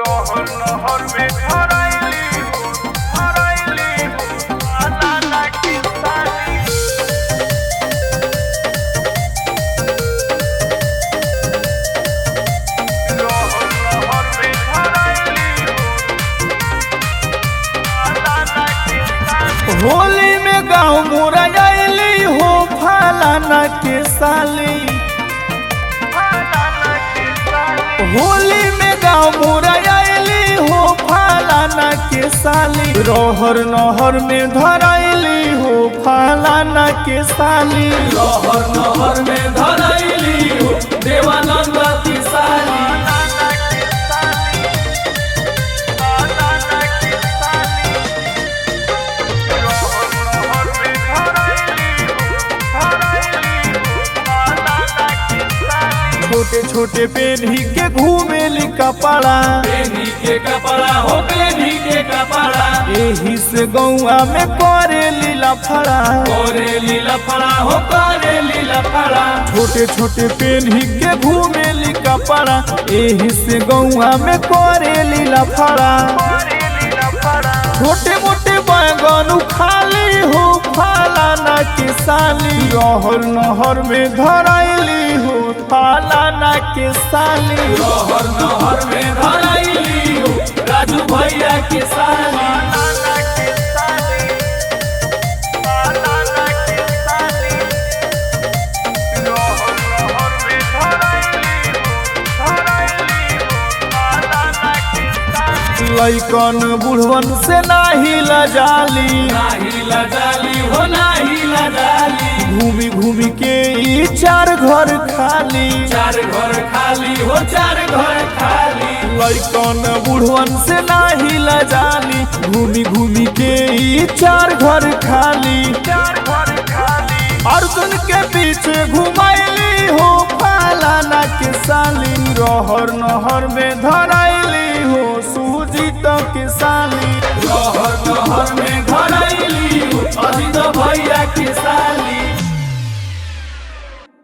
रहर नहर में धराइली हो धराइली हो नाना के साली रहर नहर में धराइली हो नाना के साली होली में गाँव मोरा आइली हो फलाना के साली नाना के साली होली में गाँव मोरा आइली हो फलाना के साली रहर नहर में धराइली हो फलाना के साली रहर नहर में धराइली हो देवानंद की साली नाना के साली नाना के साली रहर नहर में धराइली हो धराइली हो नाना के साली छोटे छोटे पेन्ही के घूमेली कपड़ा पेनी के कपड़ा हो पेनी के कपड़ा एही से गौआ में करे लीला फड़ा करे लीला फड़ा हो करे लीला फड़ा छोटे छोटे पेन्ही के घूमेली कपड़ा एही से गौआ में करे लीला फड़ा करेली लफड़ा छोटे मोटे बैगन खाली हो फलाना के साली रहर नहर में धराइली हो फलाना के साली रहर नहर में धराइली हो राजू भैया के साली नाना के साली नाना के साली रहर नहर में धराइली हो धराइली हो नाना के साली लैकन बुढ़वन से नाही लजाली नाही लजाली हो नाही लजाली घूमी घूमी के ई चार घर खाली चार घर खाली हो चार घर खाली लैकन बुढ़वन से नाही लजाली घूमी घूमी के ई चार घर खाली चार घर खाली अर्जुन के पीछे घुमाइली हो फलाना के साली रहर नहर में धराइली हो सूजी तो के साली रहर नहर में